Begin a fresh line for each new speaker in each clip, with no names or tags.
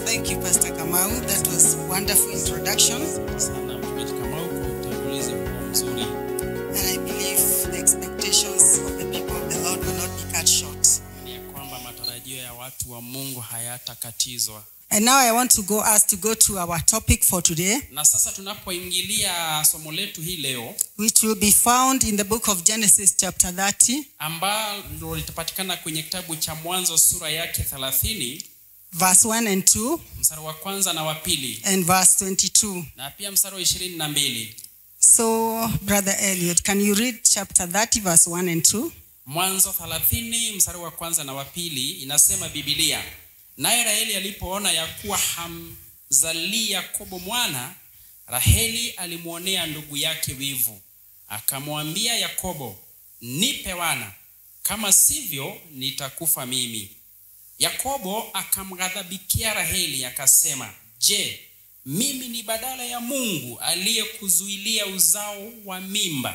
Thank you, Pastor Kamau. That was wonderful introduction.
sana mtumishi Kamau kwa utangulizi huo mzuri,
And I believe the expectations of the people of the Lord will not be cut short.
ni ya kwamba matarajio ya watu wa Mungu hayatakatizwa.
And now I want to go us to go to our topic for today,
Na sasa tunapoingilia somo letu hii leo
which will be found in the book of Genesis, chapter 30,
ambalo litapatikana kwenye kitabu cha Mwanzo sura yake 30
verse 1 and 2,
mstari wa kwanza na wa pili
and verse 22.
na pia mstari wa ishirini na mbili.
So, Brother Elliot, can you read chapter 30, verse 1 and 2?
Mwanzo 30 mstari wa kwanza na wa pili inasema Biblia, naye Raheli alipoona ya kuwa hamzalii Yakobo mwana, Raheli alimwonea ndugu yake wivu, akamwambia Yakobo, nipe wana, kama sivyo nitakufa mimi. Yakobo akamghadhabikia Raheli akasema, je, mimi ni badala ya Mungu aliyekuzuilia uzao wa mimba?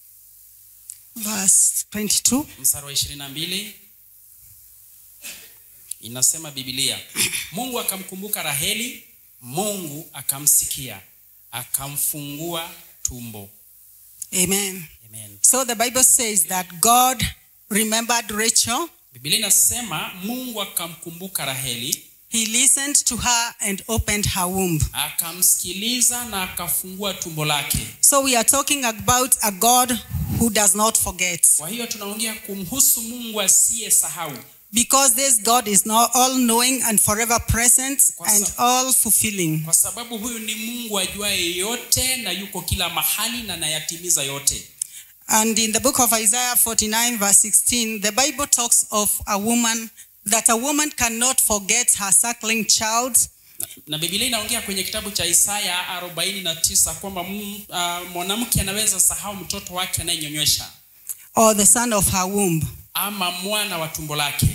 Verse 22.
mstari wa ishirini na mbili inasema Biblia, Mungu akamkumbuka Raheli, Mungu akamsikia, akamfungua tumbo.
Amen.
Amen.
So the Bible says that God remembered Rachel.
Biblia inasema Mungu akamkumbuka Raheli,
He listened to her and opened her womb.
akamsikiliza na akafungua tumbo lake.
So we are talking about a God who does not forget.
Kwa hiyo tunaongea kumhusu Mungu asiyesahau,
Because this God is now all knowing and forever present
Kwa
and
sa-
all fulfilling.
kwa sababu huyu ni Mungu ajuaye yote na yuko kila mahali na anayatimiza yote.
And in the book of Isaiah 49, verse 16, the Bible talks of a woman, that a woman cannot forget her suckling child
Na- na Biblia inaongea kwenye kitabu cha Isaya 49 kwamba mm, uh, mwanamke anaweza sahau mtoto wake anayenyonyesha
or the son of her womb.
ama mwana wa tumbo lake.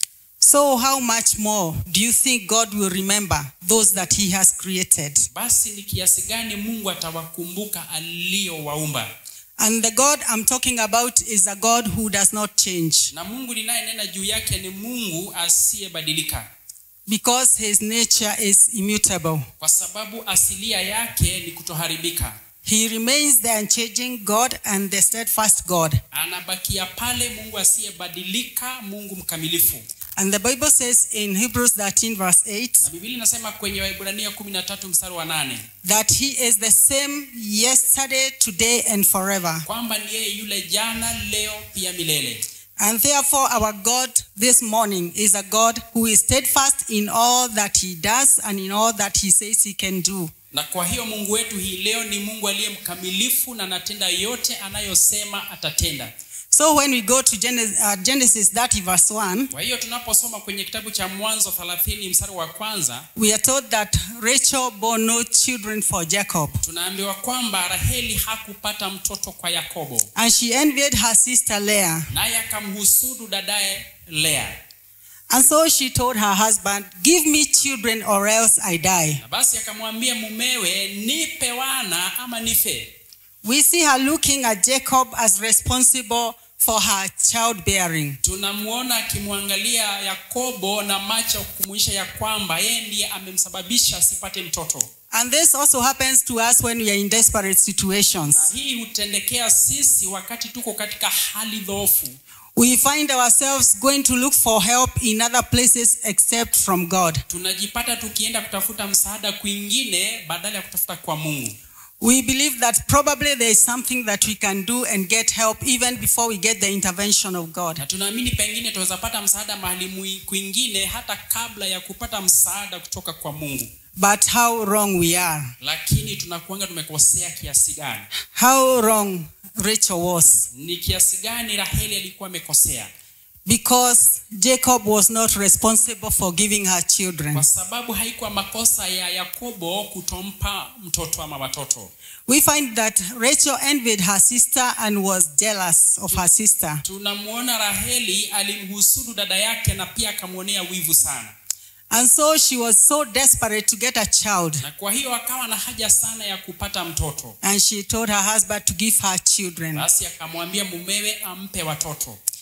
So, how much more do you think God will remember those that He has created?
Basi ni kiasi gani Mungu atawakumbuka aliyowaumba?
And the God I'm talking about is a God who does not change
Na Mungu ninayenena juu yake ni Mungu asiyebadilika,
because His nature is immutable.
kwa sababu asilia yake ni kutoharibika.
He remains the unchanging God and the steadfast God.
Anabakia pale, Mungu asiyebadilika, Mungu mkamilifu.
And the Bible says in Hebrews 13, verse 8,
Na Biblia inasema kwenye Waebrania 13 mstari wa nane
that He is the same yesterday, today, and forever.
kwamba ni yeye yule jana, leo, pia milele.
And therefore, our God this morning is a God who is steadfast in all that He does and in all that He says He can do.
Na kwa hiyo Mungu wetu hii leo ni Mungu aliye mkamilifu na anatenda yote anayosema atatenda.
So when we go to Genesis, uh, Genesis 30, verse 1,
Kwa hiyo tunaposoma kwenye kitabu cha Mwanzo 30 mstari wa kwanza,
we are told that Rachel bore no children for Jacob.
tunaambiwa kwamba Raheli hakupata mtoto kwa Yakobo,
And she envied her sister Leah.
naye akamhusudu dadaye Lea.
And so she told her husband, Give me children or else I die.
Na basi akamwambia mumewe, nipe wana ama nife.
We see her looking at Jacob as responsible for her childbearing.
Tunamwona akimwangalia Yakobo na macho ya kumwisha ya kwamba yeye ndiye amemsababisha asipate mtoto.
And this also happens to us when we are in desperate
Na
situations.
hii hutendekea sisi wakati tuko katika hali dhoofu.
We find ourselves going to look for help in other places except from God.
Tunajipata tukienda kutafuta msaada kwingine badala ya kutafuta kwa Mungu.
We believe that probably there is something that we can do and get help even before we get the intervention of God.
Na tunaamini pengine tunaweza pata msaada mahali mwi- kwingine hata kabla ya kupata msaada kutoka kwa Mungu.
But how wrong we are.
Lakini tunakuanga tumekosea kiasi gani?
How wrong Rachel was.
Ni kiasi gani Raheli alikuwa amekosea?
Because Jacob was not responsible for giving her children.
Kwa sababu haikuwa makosa ya Yakobo kutompa mtoto ama watoto.
We find that Rachel envied her sister and was jealous of her sister.
Tunamwona Raheli alimhusudu dada yake na pia akamwonea wivu sana.
And so she was so desperate to get a child.
na kwa hiyo akawa na haja sana ya kupata mtoto
And she told her husband to give her children.
basi akamwambia mumewe ampe watoto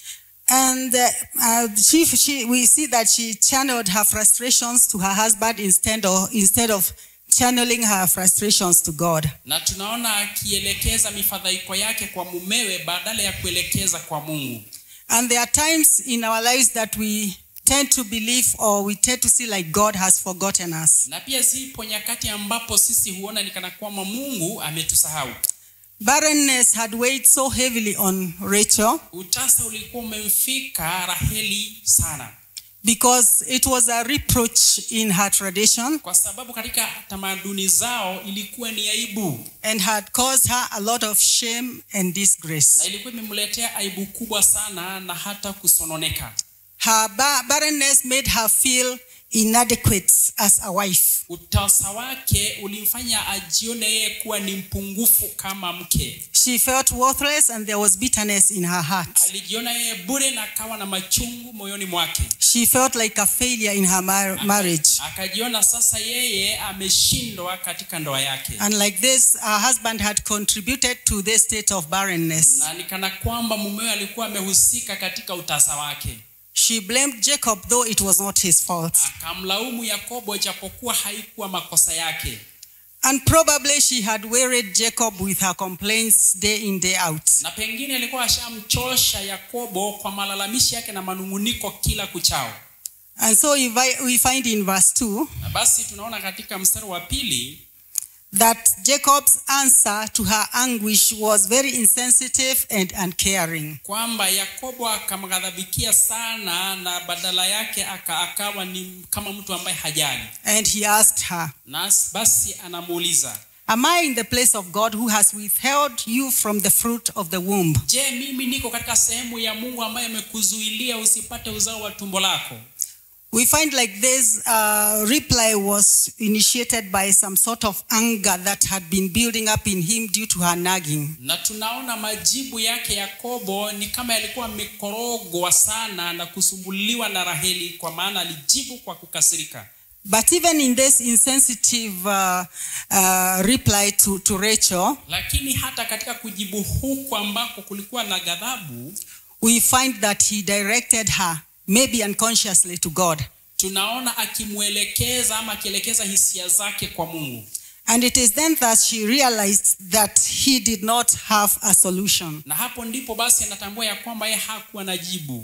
And uh, uh, she, she, we see that she channeled her frustrations to her husband instead of, instead of channeling her frustrations to God.
na tunaona akielekeza mifadhaiko yake kwa mumewe badala ya kuelekeza kwa mungu
And there are times in our lives that we tend to believe or we tend to see like God has forgotten us.
na pia zipo nyakati ambapo sisi huona ni kana kwamba mungu ametusahau
Barrenness had weighed so heavily on Rachel
utasa ulikuwa umemfika raheli sana
because it was a reproach in her tradition
kwa sababu katika tamaduni zao ilikuwa ni aibu
and had caused her a lot of shame and
na
disgrace.
ilikuwa imemletea aibu kubwa sana na hata kusononeka
Her ba- barrenness made her feel inadequate as a wife.
utasa wake ulimfanya ajione yeye kuwa ni mpungufu kama mke
She felt worthless and there was bitterness in her heart.
alijiona yeye bure na akawa na machungu moyoni mwake
She felt like a failure in her mar- marriage.
akajiona sasa yeye ameshindwa katika ndoa yake
And like this, her husband had contributed to this state of barrenness.
na nikana kwamba mumewe alikuwa amehusika katika utasa wake
She blamed Jacob, though it was not his fault.
akamlaumu yakobo japokuwa haikuwa makosa yake
And probably she had wearied Jacob with her complaints day in, day out.
na pengine alikuwa ashamchosha yakobo kwa malalamishi yake na manunguniko kila kuchao
And so we vi- we find in verse 2
na basi tunaona katika mstari wa pili
that Jacob's answer to her anguish was very insensitive and uncaring.
kwamba yakobo akamghadhabikia sana na badala yake aka, akawa ni kama mtu ambaye hajali
And he asked her,
na basi anamuuliza
Am I in the place of God who has withheld you from the fruit of the womb?
je mimi niko katika sehemu ya mungu ambaye amekuzuilia usipate uzao wa tumbo lako
We find like this uh, reply was initiated by some sort of anger that had been building up in him due to her nagging.
na tunaona majibu yake yakobo ni kama yalikuwa amekorogwa sana na kusumbuliwa na raheli kwa maana alijibu kwa kukasirika
But even in this insensitive uh, uh, reply to, to Rachel,
lakini hata katika kujibu huku ambako kulikuwa na ghadhabu
we find that he directed her, maybe unconsciously, to God.
tunaona akimwelekeza ama akielekeza hisia zake kwa mungu
And it is then that she realized that he did not have a solution.
na hapo ndipo basi anatambua ya kwamba yeye hakuwa na jibu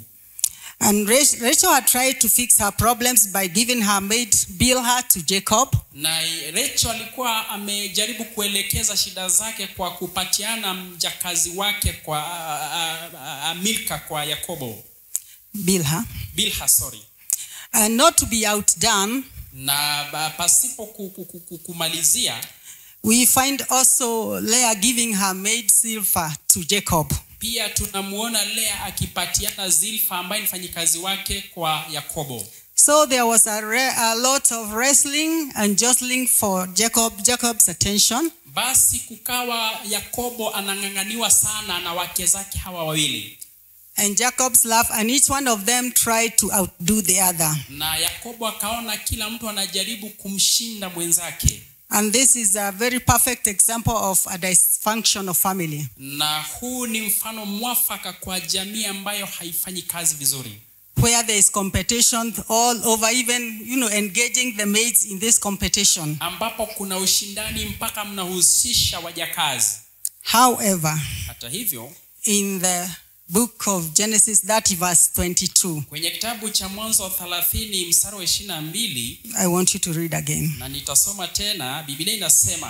And Rach- Rachel had tried to fix her problems by giving her maid Bilhah to Jacob.
na Rachel alikuwa amejaribu kuelekeza shida zake kwa kupatiana mjakazi wake kwa a, a, a, a, Milka kwa Yakobo
Bilhah.
Bilha sorry
And not to be outdone,
na ba- pasipo ku- ku- ku- ku- kumalizia
we find also Leah giving her maid Silpha to Jacob.
pia tunamuona Lea akipatiana Zilfa ambaye ni mfanyikazi wake kwa Yakobo
So there was a, re- a lot of wrestling and jostling for Jacob, Jacob's attention.
basi kukawa Yakobo anang'ang'aniwa sana na wake zake hawa wawili
And Jacob's love, and each one of them tried to outdo the other.
na Yakobo akaona kila mtu anajaribu kumshinda mwenzake
And this is a very perfect example of a dysfunctional family.
na huu ni mfano mwafaka kwa jamii ambayo haifanyi kazi vizuri
where there is competition all over, even you know, engaging the maids in this competition.
ambapo kuna ushindani mpaka mnahusisha wajakazi
However,
hata hivyo
in the book of Genesis 30, verse 22,
kwenye kitabu cha mwanzo 30 mstari wa 22
I want you to read again.
na nitasoma tena biblia inasema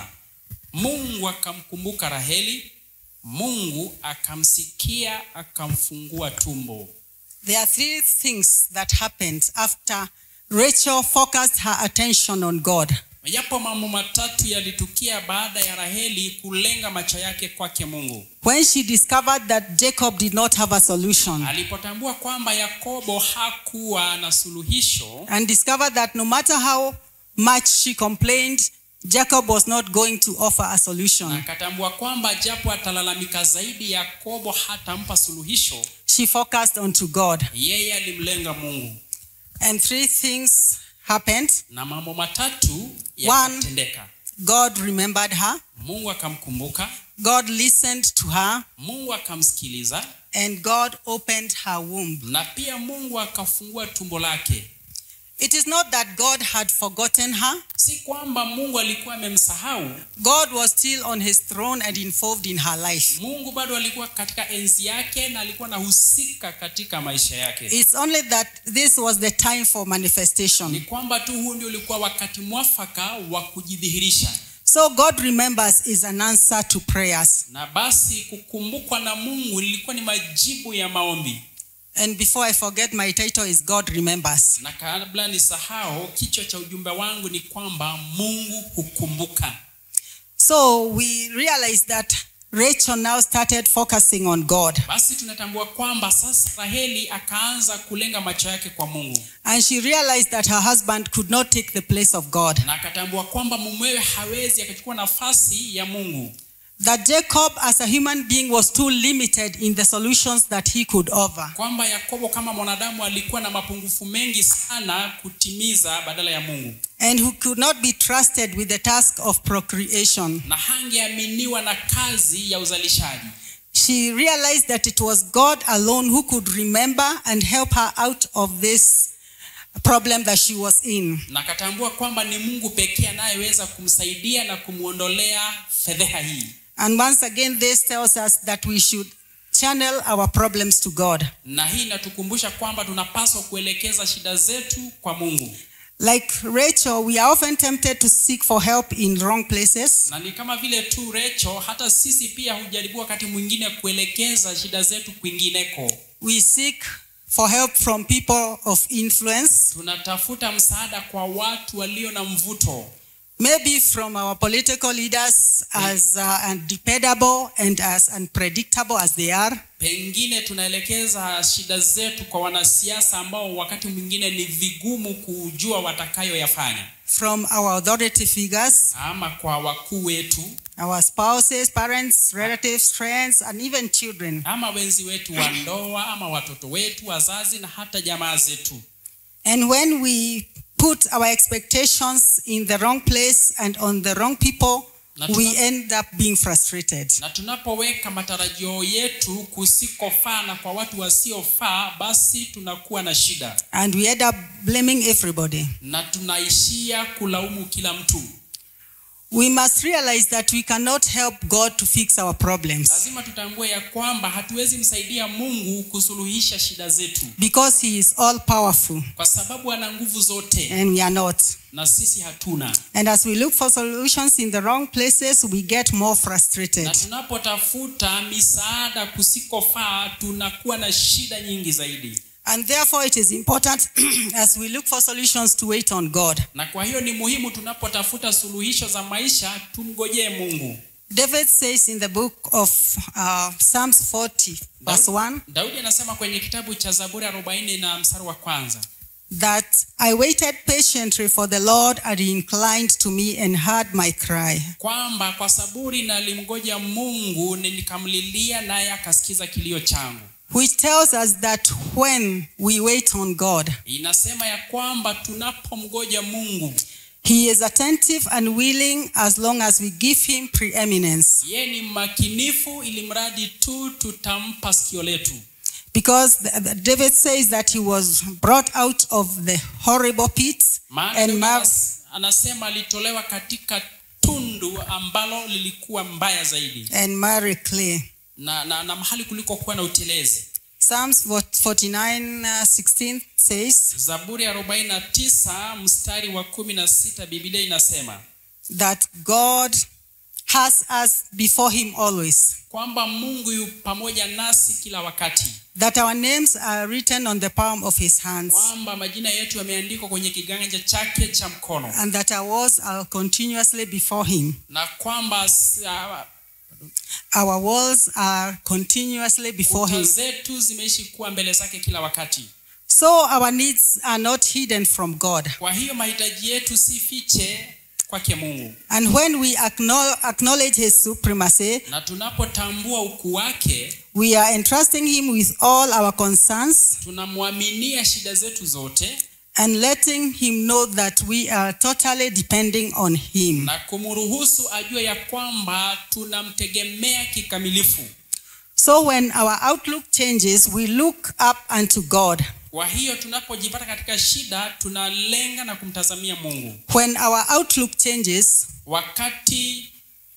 mungu akamkumbuka raheli mungu akamsikia akamfungua tumbo
There are three things that happened after Rachel focused her attention on God.
yapo mambo matatu yalitukia baada ya raheli kulenga macho yake kwake mungu
When she discovered that Jacob did not have a solution
alipotambua kwamba yakobo hakuwa na suluhisho
and discovered that no matter how much she complained, Jacob was not going to offer a
na
solution.
akatambua kwamba japo atalalamika zaidi yakobo hatampa suluhisho
She focused onto God.
yeye alimlenga mungu
And three things happened.
na mambo matatu
One.
yakatendeka
God remembered her.
mungu akamkumbuka
God listened to her.
mungu akamsikiliza
and God opened her womb.
na pia mungu akafungua tumbo lake
It is not that God had forgotten her.
si kwamba mungu alikuwa amemsahau
God was still on his throne and involved in her life.
mungu bado alikuwa katika enzi yake na alikuwa anahusika katika maisha yake
It's only that this was the time for
ni
manifestation.
kwamba tu huu ndio ulikuwa wakati mwafaka wa kujidhihirisha
So God remembers is an answer to prayers.
na basi kukumbukwa na mungu lilikuwa ni majibu ya maombi
And before I forget, my title is God remembers.
na kabla ni sahau kichwa cha ujumbe wangu ni kwamba mungu hukumbuka
So we realize that Rachel now started focusing on God.
basi tunatambua kwamba sasa raheli akaanza kulenga macho yake kwa mungu
And she realized that her husband could not take the place of God.
na akatambua kwamba mumewe hawezi akachukua nafasi ya mungu
That Jacob, as a human being, was too limited in the solutions that he could offer.
kwamba yakobo kama mwanadamu alikuwa na mapungufu mengi sana kutimiza badala ya mungu
And who could not be trusted with the task of procreation.
na hangeaminiwa na kazi ya uzalishaji
She realized that it was God alone who could remember and help her out of this problem that she was in.
na akatambua kwamba ni mungu pekee anayeweza kumsaidia na kumwondolea fedheha hii
And once again, this tells us that we should channel our problems to God.
na hii inatukumbusha kwamba tunapaswa kuelekeza shida zetu kwa mungu
Like Rachel, we are often tempted to seek for help in wrong places.
na ni kama vile tu recho hata sisi pia hujaribu wakati mwingine kuelekeza shida zetu kwingineko
We seek for help from people of influence,
tunatafuta msaada kwa watu walio na mvuto
maybe from our political leaders, as uh, undependable and as unpredictable as they are.
pengine tunaelekeza shida zetu kwa wanasiasa ambao wakati mwingine ni vigumu kujua watakayoyafanya
From our authority figures,
ama kwa wakuu wetu
our spouses, parents, relatives, friends, and even children.
ama wenzi wetu wa ndoa ama watoto wetu wazazi na hata jamaa zetu
And when we put our expectations in the wrong place and on the wrong people,
Na
we
tuna-
end up being frustrated.
na tunapoweka matarajio yetu kusikofaa na kwa watu wasiofaa basi tunakuwa na shida
And we end up blaming everybody.
na tunaishia kulaumu kila mtu
We must realize that we cannot help God to fix our problems
lazima tutambue ya kwamba hatuwezi msaidia mungu kusuluhisha shida zetu
because He is all powerful
kwa sababu ana nguvu zote
and we are not.
na sisi hatuna
And as we look for solutions in the wrong places, we get more frustrated.
na tunapotafuta misaada kusikofaa tunakuwa na shida nyingi zaidi
And therefore, it is important as we look for solutions to wait on God.
na kwa hiyo ni muhimu tunapotafuta suluhisho za maisha tumgojee mungu
David says in the book of uh, Psalms 40, verse 1,
daudi anasema kwenye kitabu cha zaburi 40 na mstari wa kwanza
that I waited patiently for the Lord and he inclined to me and heard my cry.
kwamba kwa saburi nalimgoja mungu na nikamlilia naye akasikiza kilio changu
Which tells us that when we wait on God,
inasema ya kwamba tunapomgoja mungu
he is attentive and willing as long as we give him preeminence.
yeye ni makinifu ili mradi tu tutampa sikio letu
Because the- the- David says that he was brought out of the horrible pit
maana
and
Daudi
mar-
anas- anasema alitolewa katika tundu ambalo lilikuwa mbaya zaidi
and marry clay.
na, na, na mahali kuliko kuwa na utelezi
Psalms 49 uh, 16 says
zaburi ya 49 mstari wa 16 biblia inasema
that God has us before him always,
kwamba mungu yu pamoja nasi kila wakati
that our names are written on the palm of his hands,
kwamba majina yetu yameandikwa kwenye kiganja chake cha mkono
and that our walls are continuously before him.
na kwamba s- ah,
Our walls are continuously before
kuta
him.
zetu zimeishi kuwa mbele zake kila wakati
So our needs are not hidden from God.
kwa hiyo mahitaji yetu si fiche kwake mungu
And when we acknow- acknowledge his supremacy,
na tunapotambua ukuu wake
we are entrusting him with all our concerns
tunamwaminia shida zetu zote
and letting him know that we are totally depending on him.
na kumruhusu ajue ya kwamba tunamtegemea kikamilifu
So when our outlook changes, we look up unto God.
kwa hiyo tunapojipata katika shida tunalenga na kumtazamia mungu
When our outlook changes,
wakati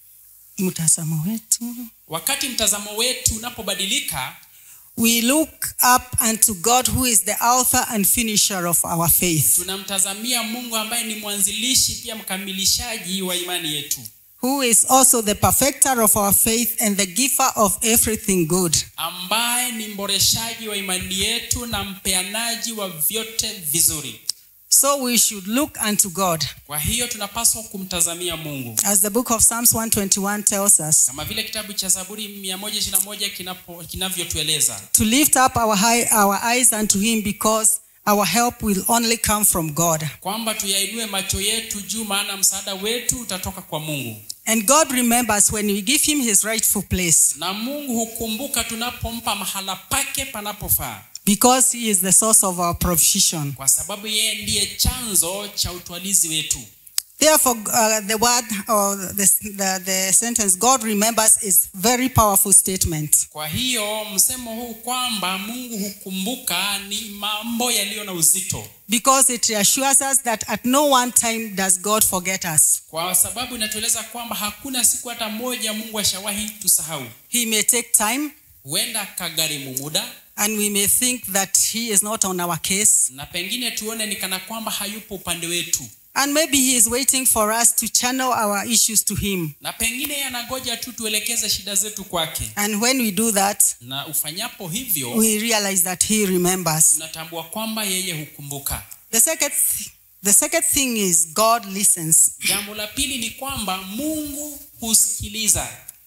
mtazamo wetu,
wakati mtazamo wetu unapobadilika
we look up unto God who is the author and finisher of our faith,
tunamtazamia mungu ambaye ni mwanzilishi pia mkamilishaji wa imani yetu
who is also the perfecter of our faith and the giver of everything good.
ambaye ni mboreshaji wa imani yetu na mpeanaji wa vyote vizuri
So we should look unto God.
kwa hiyo tunapaswa kumtazamia mungu
As the book of Psalms 121 tells us,
kama vile kitabu cha zaburi 121 kinapo- kinavyotueleza
to lift up our, high, our eyes unto him because our help will only come from God.
kwamba tuyainue macho yetu juu maana msaada wetu utatoka kwa mungu
And God remembers when we give him his rightful place
na mungu hukumbuka tunapompa mahala pake panapofaa
because he is the source of our provision.
kwa sababu yeye ndiye chanzo cha utwalizi wetu
Therefore, uh, the word or the, the, the sentence God remembers is very powerful statement.
kwa hiyo msemo huu kwamba mungu hukumbuka ni mambo yaliyo na uzito
Because it reassures us that at no one time does God forget us.
kwa sababu inatueleza kwamba hakuna siku hata moja mungu ashawahi tusahau
He may take time
huenda akagharimu muda
and we may think that he is not on our case.
na pengine tuone ni kana kwamba hayupo upande wetu
And maybe he is waiting for us to channel our issues to him.
na pengine yeye anangoja tu tuelekeze shida zetu kwake
And when we do that,
na ufanyapo hivyo
we realize that he remembers.
tunatambua kwamba yeye hukumbuka
The second, the second thing is God listens.
jambo la pili ni kwamba mungu husikiliza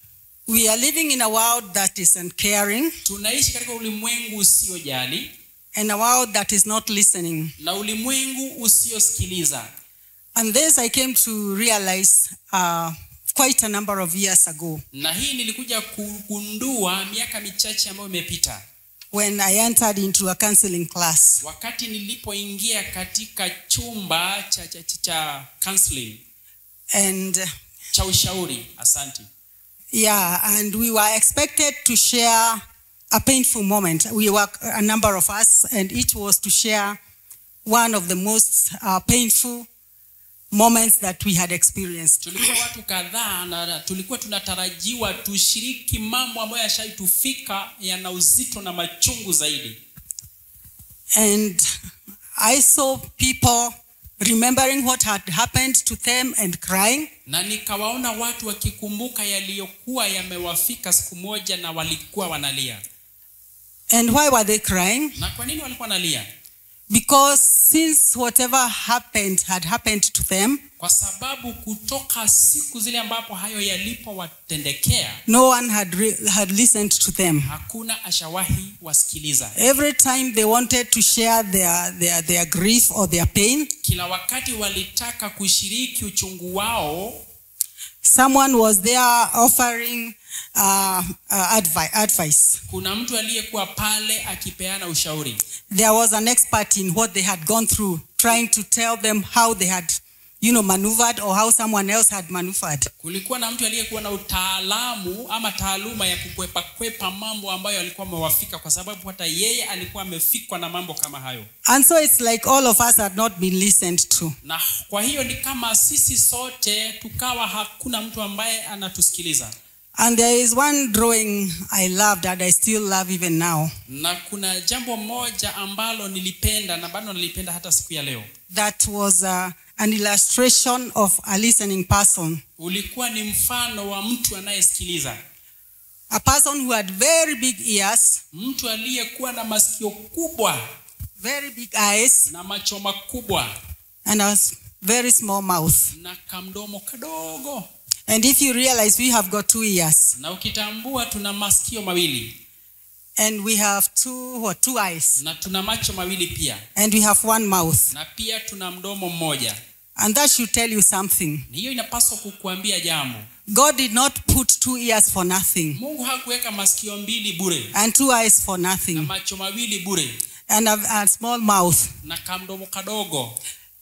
We are living in a world that is uncaring
tunaishi katika ulimwengu usiojali
and a world that is not listening.
na ulimwengu usiosikiliza
And this I came to realize uh, quite a number of years ago
na hii nilikuja kugundua miaka michache ambayo imepita
when I entered into a counseling class.
wakati nilipoingia katika chumba cha, cha, cha, cha counseling
And uh,
cha ushauri asanti
yeah, and we were expected to share a painful moment. We were a number of us, and each was to share one of the most uh, painful moments that we had experienced.
tulikuwa watu kadhaa na tulikuwa tunatarajiwa tushiriki mambo ambayo yashaitufika yana uzito na machungu zaidi
And I saw people remembering what had happened to them and crying.
na nikawaona watu wakikumbuka yaliyokuwa yamewafika siku moja na walikuwa wanalia
And why were they crying?
na kwa nini walikuwa wanalia
Because since whatever happened had happened to them,
kwa sababu kutoka siku zile ambapo hayo yalipowatendekea
no one had, re- had listened to them.
hakuna ashawahi wasikiliza
Every time they wanted to share their, their, their grief or their pain,
kila wakati walitaka kushiriki uchungu wao
someone was there offering uh, uh, advi- advice.
kuna mtu aliyekuwa pale akipeana ushauri
There was an expert in what they had gone through, trying to tell them how they had, you know, maneuvered or how someone else had maneuvered.
kulikuwa na mtu aliyekuwa na utaalamu ama taaluma ya kukwepa kwepa mambo ambayo alikuwa amewafika kwa sababu hata yeye alikuwa amefikwa na mambo kama hayo
And so it's like all of us had not been listened to.
na kwa hiyo ni kama sisi sote tukawa hakuna mtu ambaye anatusikiliza
And there is one drawing I loved and I still love even now.
na kuna jambo moja ambalo nilipenda na bado nalipenda hata siku ya leo
That was uh, an illustration of a listening person.
ulikuwa ni mfano wa mtu anayesikiliza
A person who had very big ears,
mtu aliyekuwa na masikio kubwa
very big eyes,
na macho makubwa
and a s- very small mouth.
na kamdomo kadogo
And if you realize we have got two ears
na ukitambua tuna masikio mawili
and we have two what two eyes
na tuna macho mawili pia
and we have one mouth.
na pia tuna mdomo mmoja
And that should tell you something.
hiyo inapaswa kukuambia jambo
God did not put two ears for nothing
mungu hakuweka masikio mbili bure
and two eyes for
na
nothing
macho mawili bure
and a, a small mouth.
na kamdomo kadogo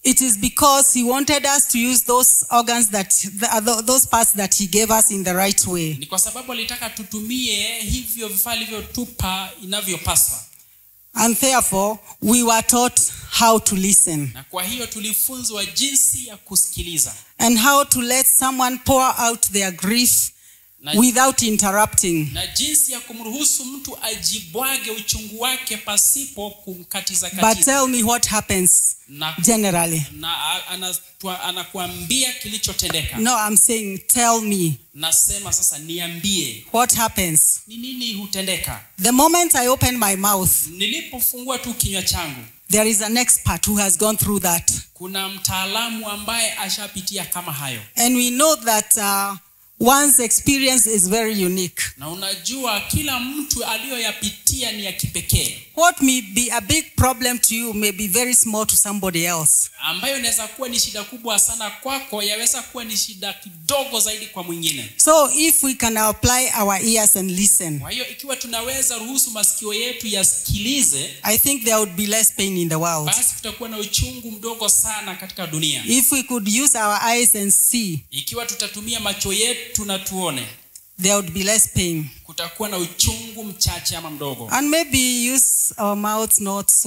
it is because he wanted us to use those organs that the, those parts that he gave us in the right way.
ni kwa sababu alitaka tutumie hivyo vifaa alivyotupa inavyopaswa
And therefore, we were taught how to listen
na kwa hiyo tulifunzwa jinsi ya kusikiliza
and how to let someone pour out their grief
na,
without interrupting.
na jinsi ya kumruhusu mtu ajibwage uchungu wake pasipo kumkatiza
But
katiza
tell me what happens
na,
generally.
na a- anatua- anakuambia kilichotendeka
No, I'm saying, tell me
nasema sasa niambie
what happens.
ni nini hutendeka
The moment I open my mouth,
nilipofungua tu kinywa changu
there is an expert who has gone through that.
kuna mtaalamu ambaye ashapitia kama hayo
And we know that uh, one's experience is very unique.
na unajua kila mtu aliyoyapitia ni ya kipekee
What may be a big problem to you may be very small to somebody else.
ambayo inaweza kuwa ni shida kubwa sana kwako yaweza kuwa ni shida kidogo zaidi kwa mwingine
So if we can apply our ears and listen,
kwa hiyo ikiwa tunaweza ruhusu masikio yetu yasikilize
I think there would be less pain in the world.
basi kutakuwa na uchungu mdogo sana katika dunia
If we could use our eyes and see,
ikiwa tutatumia macho yetu na tuone
there would be less pain.
kutakuwa na uchungu mchache ama mdogo
And maybe use our mouths not so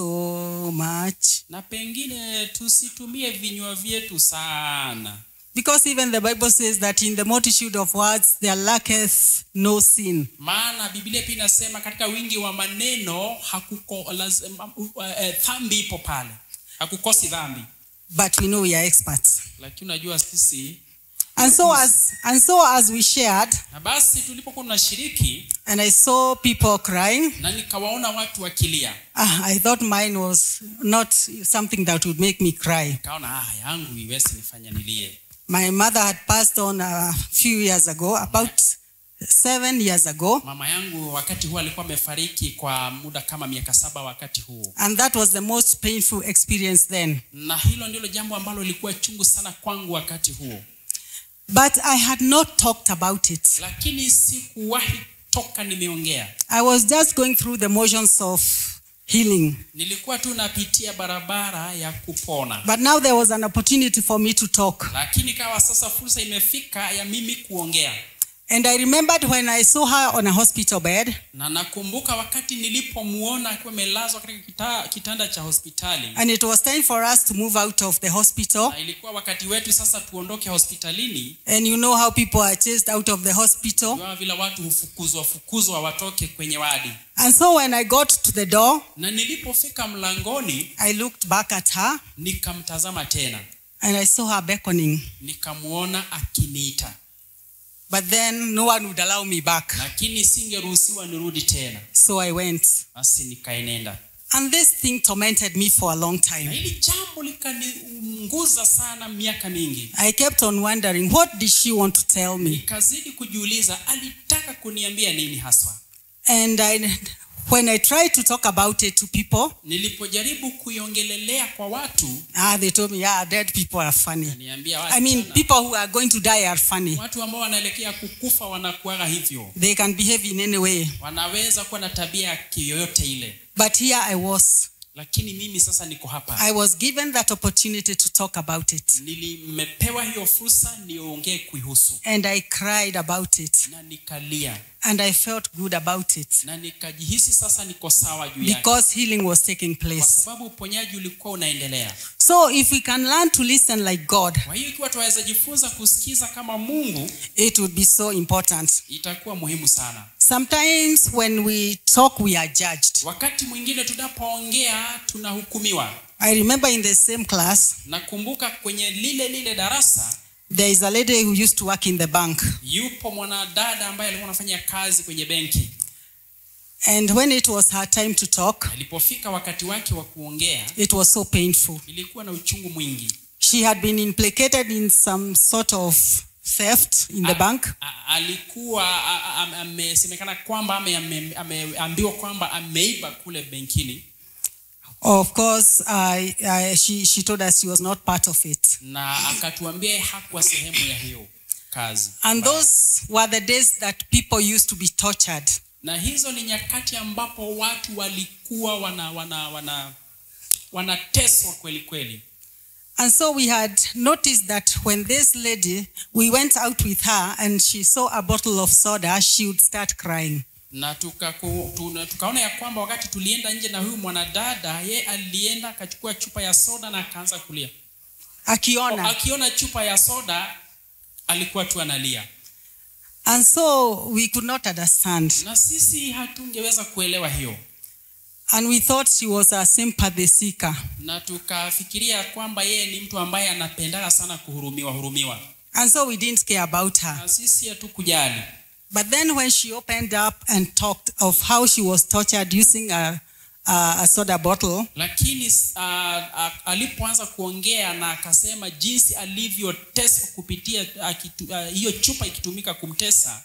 much.
na pengine tusitumie vinywa vyetu sana
Because even the Bible says that in the multitude of words there lacketh no sin.
maana biblia pia inasema katika wingi wa maneno hakuko lazima, uh, uh, dhambi ipo pale hakukosi dhambi
But we know we are experts.
lakini unajua sisi
And so as and so as we shared,
na basi tulipokuwa tunashiriki
and I saw people crying,
na nikawaona watu wakilia
ah, I thought mine was not something that would make me cry.
nikaona ah, yangu iwezi nifanya nilie
My mother had passed on a few years ago, about seven years ago,
mama yangu wakati huo alikuwa amefariki kwa muda kama miaka saba wakati huo
and that was the most painful experience then.
na hilo ndilo jambo ambalo lilikuwa chungu sana kwangu wakati huo
But I had not talked about it.
lakini sikuwahi toka nimeongea
I was just going through the motions of healing.
nilikuwa tu napitia barabara ya kupona
But now there was an opportunity for me to talk.
lakini kawa sasa fursa imefika ya mimi kuongea
And I remembered when I saw her on a hospital bed,
na nakumbuka wakati nilipomuona akiwa amelazwa katika kita, kitanda cha hospitali
and it was time for us to move out of the hospital.
na ilikuwa wakati wetu sasa tuondoke hospitalini
And you know how people are chased out of the hospital.
kama vile watu hufukuzwa fukuzwa watoke kwenye wadi
And so when I got to the door,
na nilipofika mlangoni
I looked back at her
nikamtazama tena
and I saw her beckoning.
nikamwona akiniita
But then no one would allow me back.
lakini singeruhusiwa nirudi tena
So I went.
basi nikaenenda
And this thing tormented me for a long
na
time.
hili jambo likaniunguza sana miaka mingi
I kept on wondering, what did she want to tell me?
nikazidi kujiuliza alitaka kuniambia nini haswa
And I, when I tried to talk about it to people,
nilipojaribu kuiongelelea kwa watu
ah, they told me, yeah, dead people are funny.
niambia
I mean,
watu,
people who are going to die are funny.
watu ambao wanaelekea kukufa wanakuaga hivyo
They can behave in any way.
wanaweza kuwa na tabia ya kiyoyote ile
But here I was.
lakini mimi sasa niko hapa
I was given that opportunity to talk about it.
nilimepewa hiyo fursa niongee kuihusu
And I cried about it.
na nikalia
And I felt good about it.
na nikajihisi sasa niko sawa juu yake
Because healing was taking
kwa
place.
sababu uponyaji ulikuwa unaendelea
So if we can learn to listen like God,
kwa hiyo ikiwa tunaweza jifunza kusikiza kama mungu
it would be so important.
itakuwa muhimu sana
Sometimes when we talk, we are judged.
wakati mwingine tunapoongea tunahukumiwa
I remember in the same class,
nakumbuka kwenye lile lile darasa
there is a lady who used to work in the bank.
yupo mwanadada ambaye alikuwa anafanya kazi kwenye benki
And when it was her time to talk,
alipofika wakati wake wa kuongea
it was so painful.
ilikuwa na uchungu mwingi
She had been implicated in some sort of theft in the
A-
bank.
a- alikuwa a- a- am- amesemekana kwamba ame- ame- ameambiwa kwamba ameiba kule benkini
Of course, I, I, she, she told us she was not part of it.
na akatuambia yeye hakuwa sehemu ya hiyo kazi
And those were the days that people used to be tortured.
na hizo ni nyakati ambapo watu walikuwa wana wana wana wanateswa kweli kweli
And so we had noticed that when this lady, we went out with her and she saw a bottle of soda, she would start crying.
na tukaku, tuna, tukaona ya kwamba wakati tulienda nje na huyu mwanadada ye alienda akachukua chupa ya soda na akaanza kulia
Akiona.
akiona chupa ya soda alikuwa tu analia
And so we could not understand.
na sisi hatungeweza kuelewa hiyo
And we thought she was a sympathy seeker.
na tukafikiria kwamba yeye ni mtu ambaye anapendaga sana kuhurumiwa hurumiwa
And so we didn't care about her.
na sisi hatukujali
But then when she opened up and talked of how she was tortured using a, a, a soda bottle,
lakini uh, uh, alipoanza kuongea na akasema jinsi alivyoteswa kupitia uh, kitu, uh, hiyo chupa ikitumika kumtesa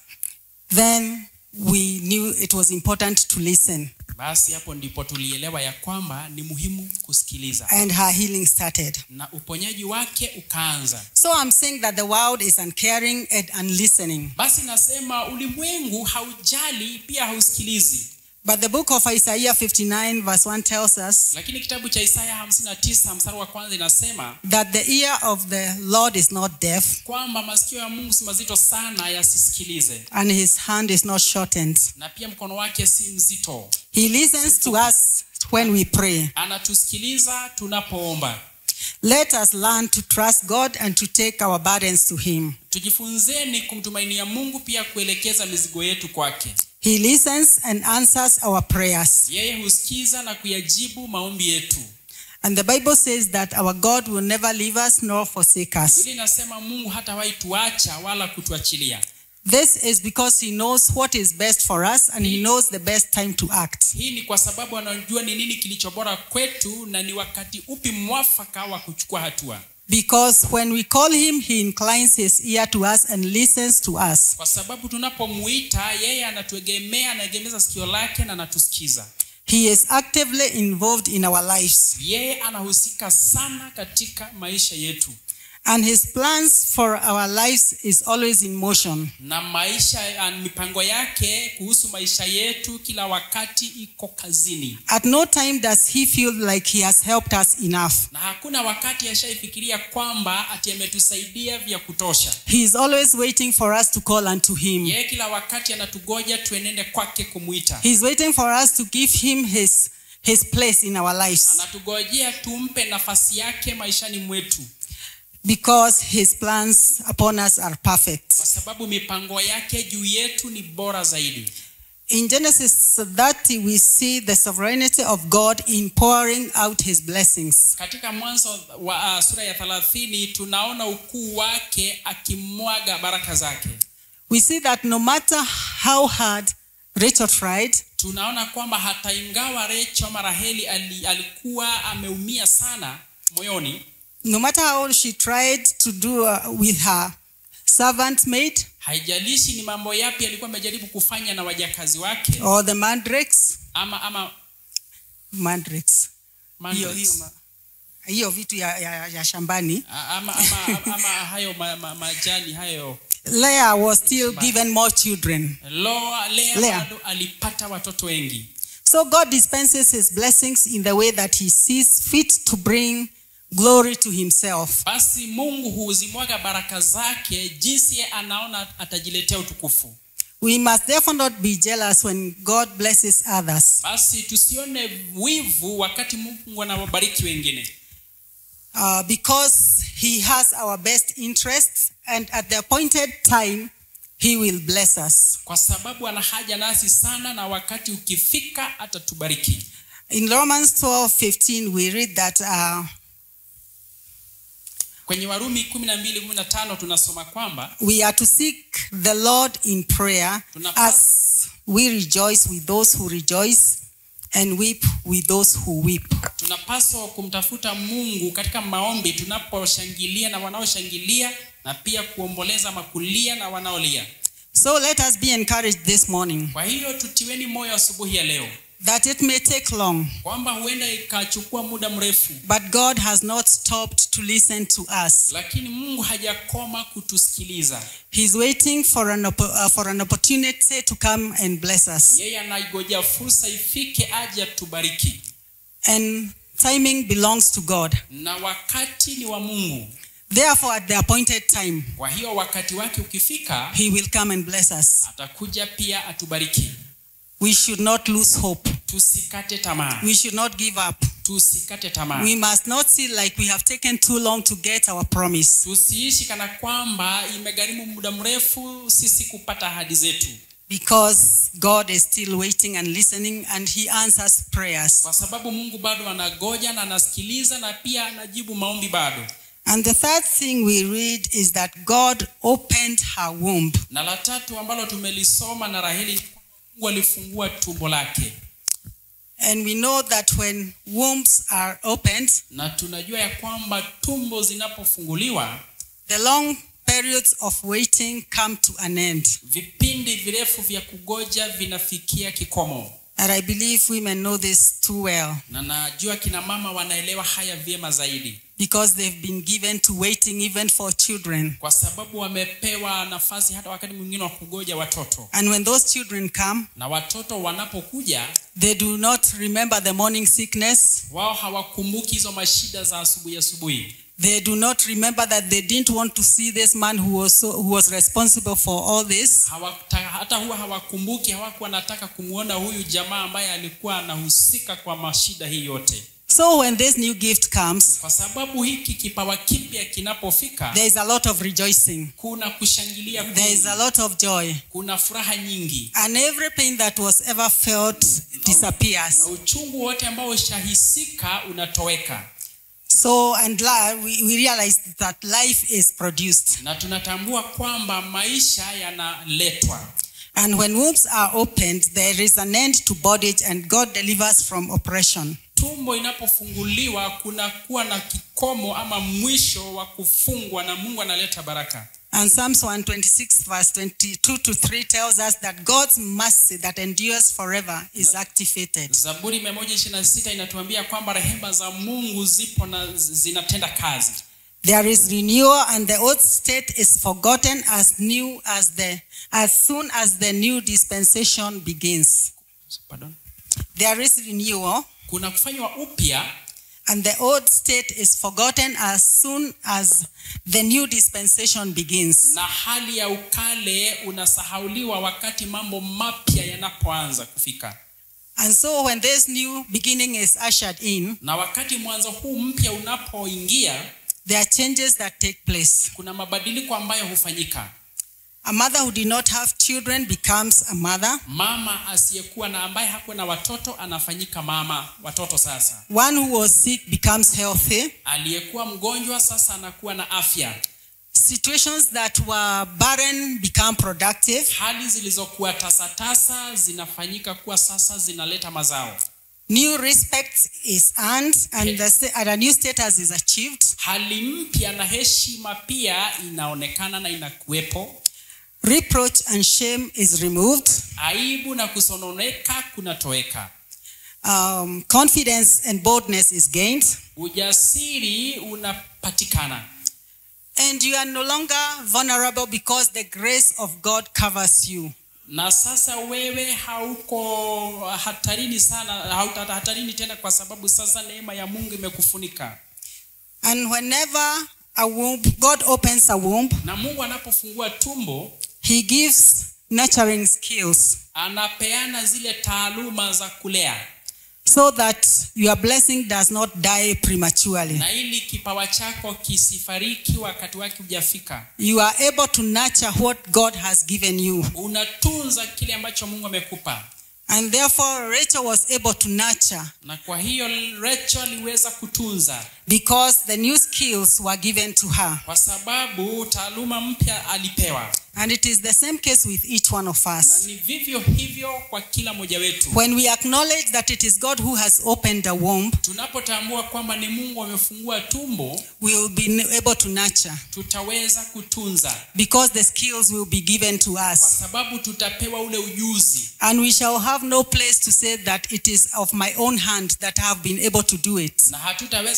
then we knew it was important to listen.
basi hapo ndipo tulielewa ya kwamba ni muhimu kusikiliza
And her healing started.
na uponyaji wake ukaanza
So I'm saying that the world is uncaring and unlistening.
basi nasema ulimwengu haujali pia hausikilizi
But the book of Isaiah 59, verse 1 tells us
lakini kitabu cha isaya 59 mstari wa kwanza inasema
that the ear of the Lord is not deaf
kwamba masikio ya mungu si mazito sana yasisikilize
and his hand is not shortened.
na pia mkono wake si mzito
He listens to us when we pray.
anatusikiliza tunapoomba
Let us learn to trust God and to take our burdens to him.
tujifunzeni kumtumainia mungu pia kuelekeza mizigo yetu kwake
He listens and answers our prayers.
yeye husikiza na kuyajibu maombi yetu
And the Bible says that our God will never leave us nor forsake us.
ili nasema mungu hatawahi tuacha wala kutuachilia
This is because he knows what is best for us and he knows the best time to act.
hii ni kwa sababu anajua ni nini kilicho bora kwetu na ni wakati upi mwafaka wa kuchukua hatua
Because when we call him, he inclines his ear to us and listens to us.
kwa sababu tunapomuita yeye anatuegemea anaegemeza sikio lake na anatusikiza
He is actively involved in our lives.
yeye anahusika sana katika maisha yetu
And his plans for our lives is always in motion.
na maisha ah, mipango yake kuhusu maisha yetu kila wakati iko kazini
At no time does he feel like he has helped us enough.
na hakuna wakati ashaifikiria kwamba ati ametusaidia vya kutosha
He is always waiting for us to call unto him.
yeye kila wakati anatugoja tuenende kwake kumwita
He is waiting for us to give him his, his place in our lives
anatugojea tumpe nafasi yake maishani mwetu
because his plans upon us are perfect.
kwa sababu mipango yake juu yetu ni bora zaidi
In Genesis 30, we see the sovereignty of God in pouring out his blessings.
katika mwanzo wa uh, sura ya thelathini tunaona ukuu wake akimwaga baraka zake
We see that no matter how hard Rachel tried,
tunaona kwamba hata ingawa recho ama raheli ali, alikuwa ameumia sana moyoni
no matter how she tried to do uh, with her servant maid
haijalishi ni mambo yapi alikuwa amejaribu kufanya na wajakazi wake
or the mandrakes,
ama ama
mandrakes. Hiyo,
mandrakes.
hiyo, ma- hiyo vitu ya, ya, ya shambani.
A- ama, ama, ama hayo ma, ma, majani hayo
Leah was still given more children.
Loa, Lea,
Lea.
bado alipata watoto wengi
So God dispenses his blessings in the way that he sees fit to bring glory to himself.
basi mungu huzimwaga baraka zake jinsi ye anaona atajiletea utukufu
We must therefore not be jealous when God blesses others.
basi tusione wivu wakati mungu anawabariki wengine
uh, because he has our best interests and at the appointed time he will bless us
kwa sababu ana haja nasi sana na wakati ukifika atatubariki
in romans 12:15 we read that uh,
kwenye warumi 12:15 tunasoma kwamba
we are to seek the lord in prayer
Tunapa-
as we rejoice with those who rejoice and weep with those who weep
tunapaswa kumtafuta mungu katika maombi tunaposhangilia na wanaoshangilia na pia kuomboleza ama kulia na wanaolia
so let us be encouraged this morning
kwa hiyo tutiweni moyo asubuhi ya leo
that it may take long
kwamba huenda ikachukua muda mrefu
but god has not stopped to listen to us
lakini mungu hajakoma kutusikiliza
he's waiting for an, oppo- uh, for an opportunity to come and bless us
yeye anaigojea fursa ifike aje atubariki
And timing belongs to God.
na wakati ni wa mungu
Therefore, at the appointed time,
kwa hiyo wakati wake ukifika
He will come and bless us.
atakuja pia atubariki
We should not lose hope.
tusikate tamaa
We should not give up.
tusikate tamaa
We must not see like we have taken too long to get our promise.
tusiishi kana kwamba imegharimu muda mrefu sisi kupata ahadi zetu
Because God is still waiting and listening and He answers prayers.
kwa sababu mungu bado anagoja na anasikiliza na pia anajibu maombi bado
And the third thing we read is that God opened her womb.
na la tatu ambalo tumelisoma na raheli ni kwamba mungu alifungua tumbo lake
And we know that when wombs are opened,
na tunajua ya kwamba tumbo zinapofunguliwa
the long periods of waiting come to an end.
vipindi virefu vya kugoja vinafikia kikomo
And I believe women know this too well
na najua kina mama wanaelewa haya vyema zaidi
because they've been given to waiting even for children.
kwa sababu wamepewa nafasi hata wakati mwingine wa kugoja watoto
And when those children come,
na watoto wanapokuja
they do not remember the morning sickness.
wao hawakumbuki hizo mashida za asubuhi asubuhi
They do not remember that they didn't want to see this man who was, so, who was responsible for all this.
Hawata, hata huwa hawakumbuki hawakuwa wanataka kumwona huyu jamaa ambaye alikuwa anahusika kwa mashida hii yote
So when this new gift comes,
kwa sababu hiki kipawa kipya kinapofika
there is a lot of rejoicing.
kuna kushangilia
There is a
kwingi,
lot of joy.
kuna furaha nyingi
And every pain that was ever felt disappears.
na uchungu wote ambao ushahisika unatoweka
So, and la, we, we realize that life is produced.
na tunatambua kwamba maisha yanaletwa
And when wombs are opened, there is an end to bondage and God delivers from oppression.
tumbo inapofunguliwa kunakuwa na kikomo ama mwisho wa kufungwa na mungu analeta baraka
And Psalms 126, verse 22 to 3 tells us that God's mercy that endures forever is activated.
zaburi 126 inatuambia kwamba rehema za mungu zipo na z- zinatenda kazi
There is renewal, and the old state is forgotten as new as the as soon as the new dispensation begins.
Pardon?
There is renewal,
kuna kufanywa upya
and the old state is forgotten as soon as the new dispensation begins.
na hali ya ukale unasahauliwa wakati mambo mapya yanapoanza kufika
And so, when this new beginning is ushered in,
na wakati mwanzo huu mpya unapoingia
there are changes that take place.
kuna mabadiliko ambayo hufanyika
A mother who did not have children becomes a mother.
mama asiyekuwa na ambaye hakuwa na watoto anafanyika mama watoto sasa
One who was sick becomes healthy.
aliyekuwa mgonjwa sasa anakuwa na afya
Situations that were barren become productive.
hali zilizokuwa tasatasa zinafanyika kuwa sasa zinaleta mazao
New respect is earned, and, the, sta- and a new status is achieved.
hali mpya na heshima pia inaonekana na inakuwepo
Reproach and shame is removed.
aibu na kusononeka kunatoweka
Um, confidence and boldness is gained.
ujasiri unapatikana
And you are no longer vulnerable because the grace of God covers you.
na sasa wewe hauko hatarini sana hauta hatarini tena kwa sababu sasa neema ya mungu imekufunika
And whenever a womb, God opens a womb,
na mungu anapofungua tumbo
He gives nurturing skills
anapeana zile taaluma za kulea
so that your blessing does not die prematurely.
na ili kipawa chako kisifariki wakati wake hujafika
You are able to nurture what God has given you.
unatunza kile ambacho mungu amekupa
And therefore, Rachel was able to nurture
na kwa hiyo Rachel aliweza kutunza
because the new skills were given to her.
kwa sababu taaluma mpya alipewa
And it is the same case with each one of
na
us.
ni vivyo hivyo kwa kila mmoja wetu
When we acknowledge that it is God who has opened the womb,
tunapotambua kwamba ni mungu amefungua tumbo
we will be able to nurture
tutaweza kutunza
because the skills will be given to
kwa
us.
sababu tutapewa ule ujuzi
And we shall have no place to say that it is of my own hand that I have been able to do it.
na hatutaweza kusema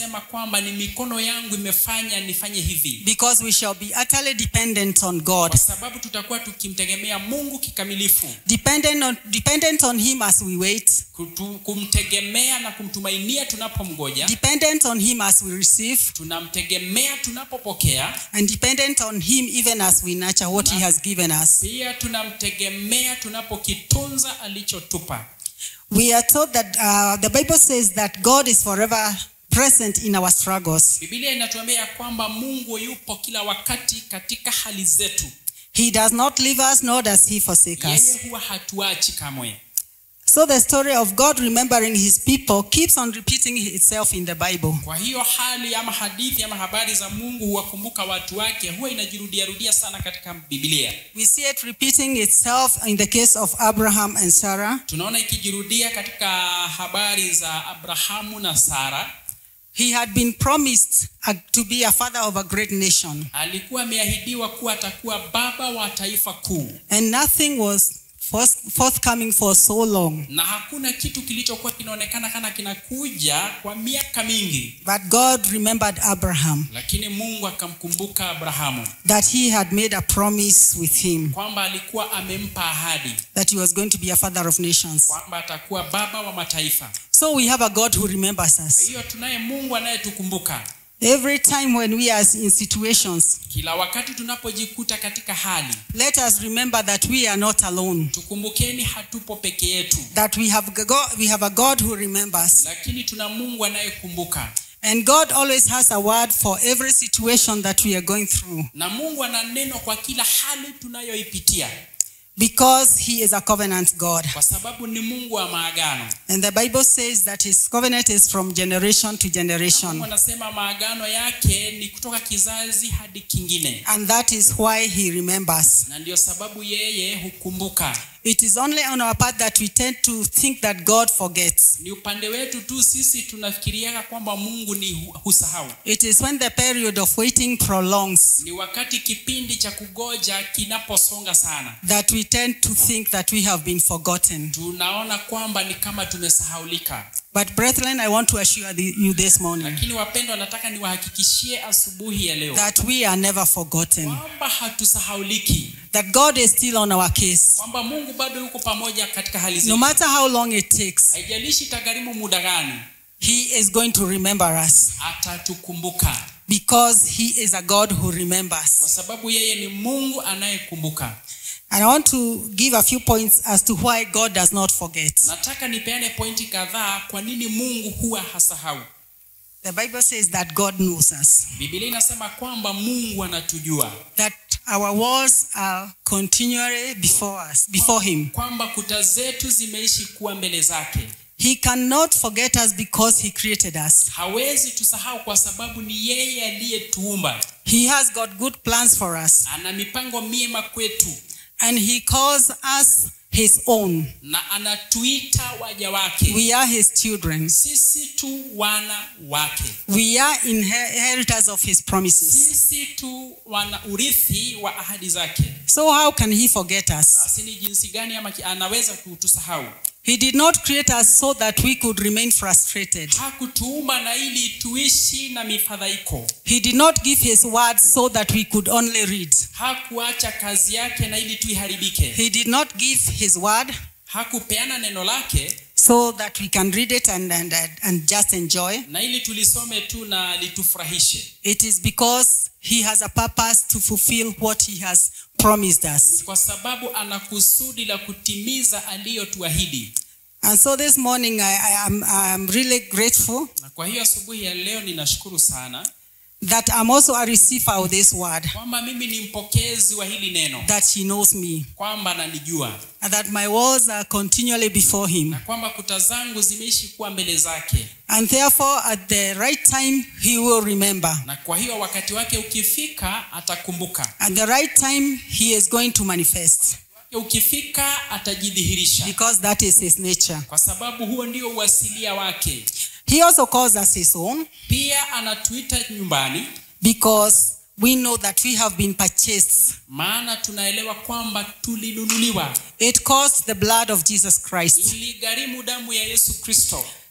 kusema kwamba ni mikono yangu imefanya nifanye hivi
because we shall be utterly dependent on God.
kwa sababu tutakuwa tukimtegemea mungu kikamilifu
Dependent on, dependent on Him as we wait,
Kutu, kumtegemea na kumtumainia tunapomgoja
dependent on Him as we receive,
tunamtegemea tunapopokea
and dependent on Him even as we nurture what He has given us.
pia tunamtegemea tunapokitunza alichotupa
We are told that uh, the Bible says that God is forever present in our struggles.
bibilia inatuambia ya kwamba mungu yupo kila wakati katika hali zetu
He does not leave us, nor does He forsake us.
yeye huwa hatuachi kamwe
So the story of God remembering His people keeps on repeating itself in the Bible.
kwa hiyo hali ama hadithi ama habari za mungu huwakumbuka watu wake huwa inajirudiarudia sana katika bibilia
We see it repeating itself in the case of Abraham and Sarah.
tunaona ikijirudia katika habari za abrahamu na sara
He had been promised uh, to be a father of a great nation,
alikuwa ameahidiwa kuwa atakuwa baba wa taifa kuu
and nothing was forth- forthcoming for so long.
na hakuna kitu kilichokuwa kinaonekana kana kinakuja kwa miaka mingi
But God remembered Abraham
lakini mungu akamkumbuka abrahamu
that he had made a promise with him
kwamba alikuwa amempa ahadi
that he was going to be a father of nations.
kwamba atakuwa baba wa mataifa
So we have a God who remembers
kwa
us.
hiyo tunaye mungu anayetukumbuka
Every time when we are in situations,
kila wakati tunapojikuta katika hali
let us remember that we are not alone.
tukumbukeni hatupo peke yetu
That we have a God, we have a God who remembers.
lakini tuna mungu anayekumbuka
And God always has a word for every situation that we are going through
na mungu ana neno kwa kila hali tunayoipitia
because He is a covenant God.
kwa sababu ni mungu wa maagano
And the Bible says that His covenant is from generation to
mungu
generation.
anasema maagano yake ni kutoka kizazi hadi kingine
And that is why He remembers.
na ndio sababu yeye hukumbuka
It is only on our part that we tend to think that God forgets.
ni upande wetu tu sisi tunafikiriaka kwamba mungu ni hu- husahau
It is when the period of waiting prolongs
ni wakati kipindi cha kugoja kinaposonga sana
that we tend to think that we have been forgotten.
tunaona kwamba ni kama tumesahaulika
But, brethren, I want to assure the- you this morning
lakini wapendwa nataka niwahakikishie asubuhi ya leo
that we are never forgotten,
kwamba hatusahauliki
that God is still on our case.
kwamba mungu bado yuko pamoja katika hali
No
zetu
matter how long it takes,
haijalishi itagharimu muda gani
He is going to remember us
atatukumbuka
because He is a God who remembers.
kwa sababu yeye ni mungu anayekumbuka
And I want to give a few points as to why God does not forget.
nataka nipeane pointi kadhaa kwa nini mungu huwa hasahau
The Bible says that God knows us,
bibilia inasema kwamba mungu anatujua
that our walls are continually before us, before Him.
kwamba kuta zetu zimeishi kuwa mbele zake
He cannot forget us because He created us.
hawezi tusahau kwa sababu ni yeye aliyetuumba
He has got good plans for us,
ana mipango miema kwetu
and He calls us His own.
na anatuita waja wake
We are His children.
sisi tu wana wake
We are inheritors of His promises.
sisi tu wana urithi wa ahadi zake
So, how can He forget us?
basi ni jinsi gani ama ki- anaweza kutusahau
He did not create us so that we could remain frustrated.
hakutuumba na ili tuishi na mifadhaiko
He did not give His word so that we could only read.
hakuacha kazi yake na ili tuiharibike
He did not give His word
hakupeana neno lake
so that we can read it and, and, and just enjoy.
na ili tulisome tu na litufurahishe
It is because He has a purpose to fulfill what He has promised us.
kwa sababu ana kusudi la kutimiza aliyotuahidi
And so this morning, I, I am I'm really grateful
na kwa hiyo asubuhi ya leo ninashukuru sana
that I'm also a receiver of this word,
kwamba mimi ni mpokezi wa hili neno
that He knows me,
kwamba ananijua
and that my walls are continually before Him.
na kwamba kuta zangu zimeishi kuwa mbele zake
And therefore, at the right time, He will remember.
na kwa hiyo wakati wake ukifika atakumbuka
At the right time, He is going to manifest
Wake ukifika atajidhihirisha
because that is His nature.
kwa sababu huo ndio uasilia wake
He also calls us His own
pia anatuita nyumbani
because we know that we have been purchased.
maana tunaelewa kwamba tulinunuliwa
It cost the blood of Jesus Christ
iligharimu damu ya yesu kristo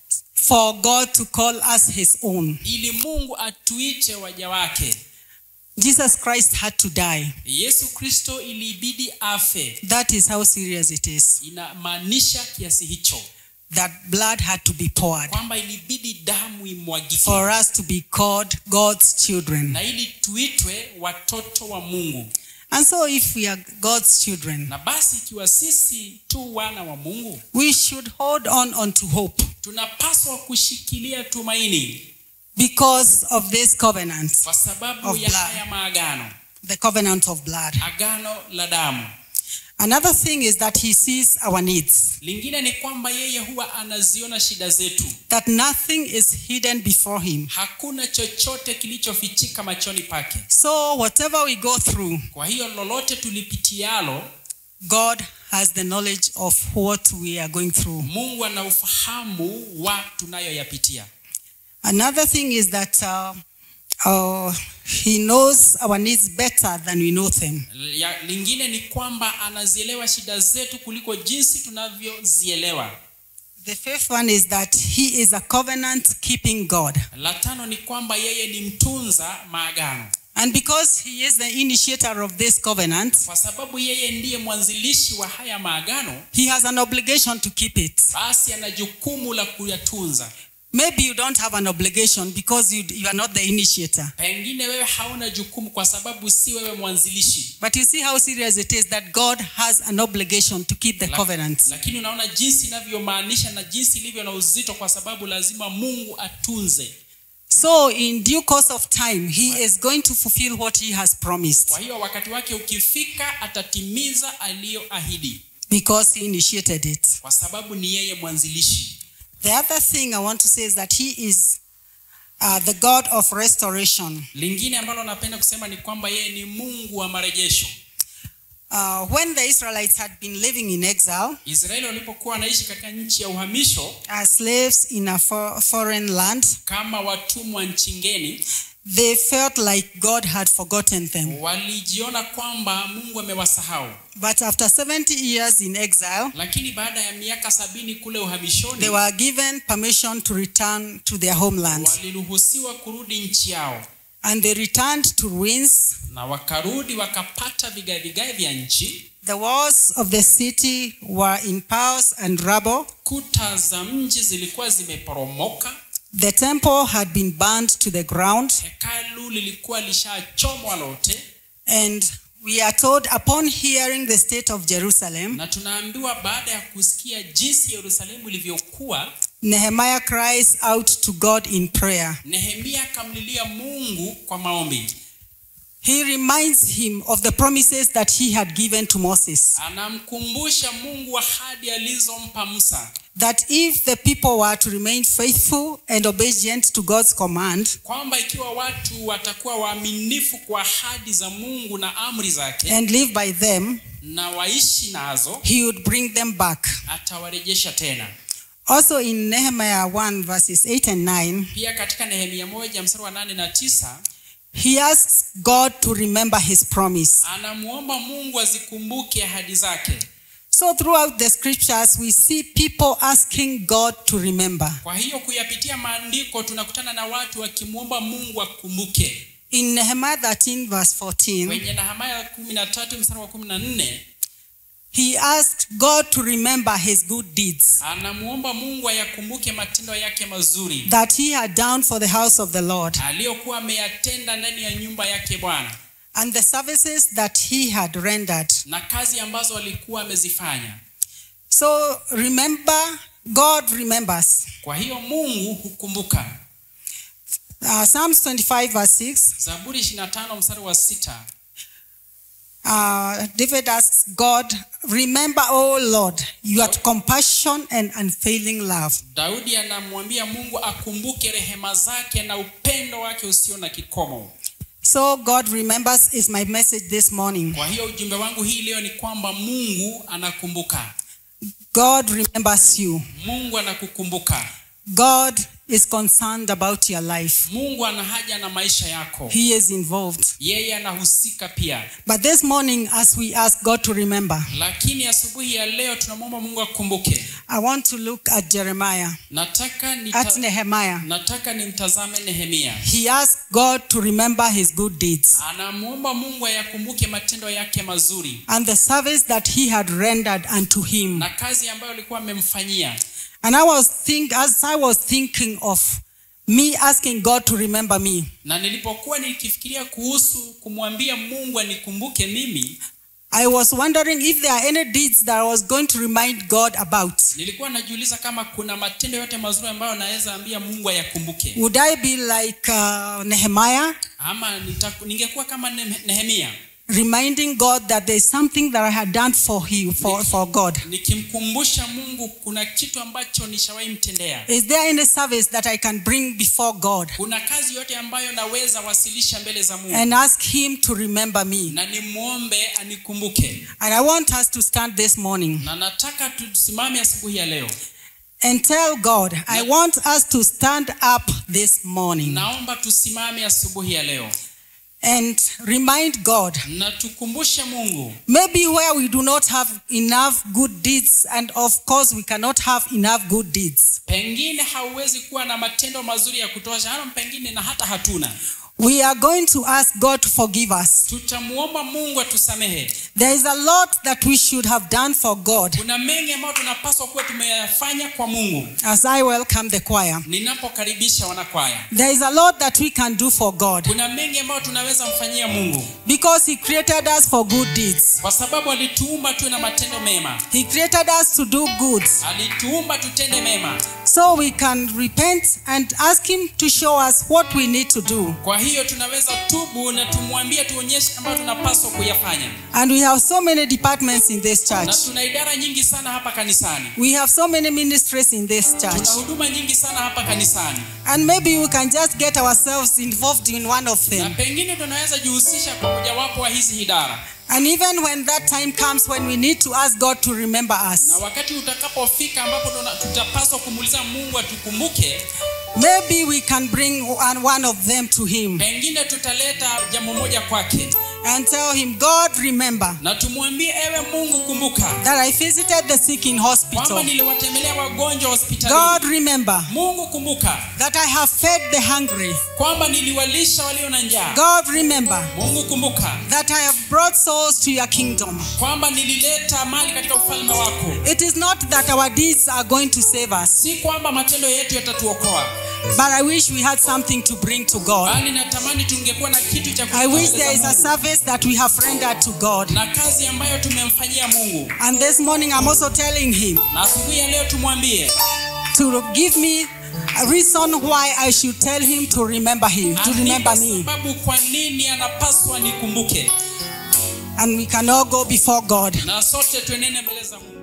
for God to call us his own.
ili mungu atuite waja wake
Jesus Christ had to die.
yesu kristo ilibidi afe
That is how serious it is.
inamaanisha kiasi hicho
That blood had to be poured
kwamba ilibidi damu imwagike
for us to be called God's children.
na ili tuitwe watoto wa mungu
And so, if we are God's children,
na basi ikiwa sisi tu wana wa mungu
we should hold on unto hope
tunapaswa kushikilia tumaini
because of this covenant,
kwa sababu
Of
ya
blood.
haya maagano
the covenant of blood.
agano la damu
Another thing is that He sees our needs,
lingine ni kwamba yeye huwa anaziona shida zetu
that nothing is hidden before Him.
hakuna chochote kilichofichika machoni pake
So, whatever we go through,
kwa hiyo lolote tulipitialo
God has the knowledge of what we are going through.
mungu ana ufahamu wa tunayoyapitia
Another thing is that uh, uh, He knows our needs better than we know them.
ya, lingine ni kwamba anazielewa shida zetu kuliko jinsi tunavyozielewa
The fifth one is that He is a covenant keeping God.
la tano ni kwamba yeye ni mtunza maagano
And because He is the initiator of this covenant,
kwa sababu yeye ndiye mwanzilishi wa haya maagano
He has an obligation to keep it.
basi ana jukumu la kuyatunza
Maybe you don't have an obligation because you, you are not the initiator.
pengine wewe hauna jukumu kwa sababu si wewe mwanzilishi
But you see how serious it is that God has an obligation to keep the
La-
covenant.
lakini unaona jinsi inavyomaanisha na jinsi ilivyo na uzito kwa sababu lazima mungu atunze
So, in due course of time, He is going to fulfill what He has promised
kwa hiyo wakati wake ukifika atatimiza aliyoahidi
because He initiated it.
kwa sababu ni yeye mwanzilishi
The other thing I want to say is that He is uh, the God of restoration.
lingine ambalo napenda kusema ni kwamba yeye ni mungu wa marejesho
Uh, when the Israelites had been living in exile
israeli walipokuwa wanaishi katika nchi ya uhamisho
as slaves in a for- foreign land,
kama watumwa nchi ngeni
they felt like God had forgotten them.
walijiona kwamba mungu amewasahau
But after 70 years in exile,
lakini baada ya miaka sabini kule uhamishoni
they were given permission to return to their homeland.
waliruhusiwa kurudi nchi yao
And they returned to ruins.
na wakarudi wakapata vigae vigae vya nchi
The walls of the city were in piles and rubble.
kuta za mji zilikuwa zimeporomoka
The temple had been burned to the ground.
hekalu lilikuwa lishachomwa lote
And we are told, upon hearing the state of Jerusalem,
na tunaambiwa baada ya kusikia jinsi yerusalemu ilivyokuwa
Nehemiah cries out to God in prayer.
nehemia akamlilia mungu kwa maombi
He reminds him of the promises that he had given to Moses
anamkumbusha mungu ahadi alizompa musa
that if the people were to remain faithful and obedient to God's command,
kwamba ikiwa watu watakuwa waaminifu kwa ahadi za mungu na amri zake
and live by them,
na waishi nazo
he would bring them back.
atawarejesha tena
Also in Nehemiah 1, verses 8 and 9,
pia katika nehemia moja mstari wa nane na tisa
he asks God to remember his promise.
anamwomba mungu azikumbuke ahadi zake
So throughout the scriptures, we see people asking God to remember.
kwa hiyo kuyapitia maandiko tunakutana na watu wakimwomba mungu akumbuke
In Nehemiah 13, verse 14,
kwenye nehemia kumi na tatu mstari wa kumi na nne
he asked God to remember his good deeds
anamwomba mungu ayakumbuke matendo yake mazuri
that he had done for the house of the Lord
aliyokuwa ameyatenda ndani ya nyumba yake bwana
and the services that he had rendered.
na kazi ambazo alikuwa amezifanya
So remember, God remembers.
kwa hiyo mungu hukumbuka
Uh, Psalms 25, verse 6,
zaburi 25 mstari wa sita
uh, David asks God, Remember, O Lord, your compassion and unfailing love.
daudi anamwambia mungu akumbuke rehema zake na upendo wake usio na kikomo
So God remembers is my message this morning.
kwa hiyo ujumbe wangu hii leo ni kwamba mungu anakumbuka
God remembers you.
mungu anakukumbuka
God is concerned about your life.
mungu ana haja na maisha yako
He is involved.
yeye anahusika pia
But this morning, as we ask God to remember,
lakini asubuhi ya leo tunamwomba mungu akumbuke
I want to look at Jeremiah,
nataka
at
nita,
Nehemiah.
nataka nimtazame nehemia
He asked God to remember his good deeds
anamwomba mungu ayakumbuke matendo yake mazuri
and the service that he had rendered unto him.
na kazi ambayo alikuwa amemfanyia
And I was think as I was thinking of me asking God to remember me,
na nilipokuwa nikifikiria kuhusu kumwambia mungu anikumbuke mimi
I was wondering if there are any deeds that I was going to remind God about.
nilikuwa najiuliza kama kuna matendo yote mazuri ambayo naweza ambia mungu ayakumbuke
Would I be like uh, Nehemiah,
ama nita- ningekuwa kama Ne- nehemia
reminding God that there is something that I had done for Him, for, for God?
nikimkumbusha mungu kuna kitu ambacho nishawahi mtendea
Is there any service that I can bring before God
kuna kazi yote ambayo naweza wasilisha mbele za mungu
and ask Him to remember me?
na nimwombe anikumbuke
And I want us to stand this morning
na nataka tusimame asubuhi ya leo
and tell God, I want us to stand up this morning
naomba tusimame asubuhi ya leo
and remind God
na tukumbushe mungu
maybe where we do not have enough good deeds, and of course, we cannot have enough good deeds.
pengine hauwezi kuwa na matendo mazuri ya kutosha ama pengine na hata hatuna
We are going to ask God to forgive us.
tutamuomba mungu atusamehe
There is a lot that we should have done for God
kuna mengi ambayo tunapaswa kuwa tumeyafanya kwa mungu
as I welcome the choir.
ninapokaribisha wanakwaya
There is a lot that we can do for God
kuna mengi ambayo tunaweza mfanyia mungu
because He created us for good deeds.
kwa sababu alituumba tuwe na matendo mema
He created us to do good.
alituumba tutende mema
So we can repent and ask Him to show us what we need to do.
kwa hiyo tunaweza tubu na tumwambie tuonyeshe ambayo tunapaswa kuyafanya
And we have so many departments in this
na
church.
tuna idara nyingi sana hapa kanisani
We have so many ministries in this church.
tuna huduma nyingi sana hapa kanisani
And maybe we can just get ourselves involved in one of
na
them.
pengine tunaweza jihusisha kwa mojawapo wa hizi idara
And even when that time comes when we need to ask God to remember
na
us,
wakati utakapofika ambapo tuna- tutapaswa kumuuliza mungu atukumbuke
maybe we can bring one one of them to Him
pengine tutaleta jambo moja kwake
and tell Him, God, remember
na tumwambie ewe mungu kumbuka
that I visited the sick in
kwamba
hospital.
niliwatembelea wagonjwa
God,
hospitalini
remember
mungu kumbuka
that I have fed the hungry.
kwamba niliwalisha walio na njaa
God, remember
mungu kumbuka
that I have brought souls to your kingdom.
kwamba nilileta mali katika ufalme wako
It is not that our deeds are going to save us,
si kwamba matendo yetu yatatuokoa
but I wish we had something to bring to God.
bali natamani tungekuwa na kitu cha
I wish
kutoa
there is
mbele
a
za Mungu.
service that we have rendered to God.
na kazi ambayo tumemfanyia mungu
And this morning, I'm also telling Him
na asubuhi ya leo tumwambie
to give me a reason why I should tell Him to remember Him, to remember
anipe
me.
sababu kwa nini anapaswa nikumbuke
And we can all go before God.
na sote tuenene mbele za mungu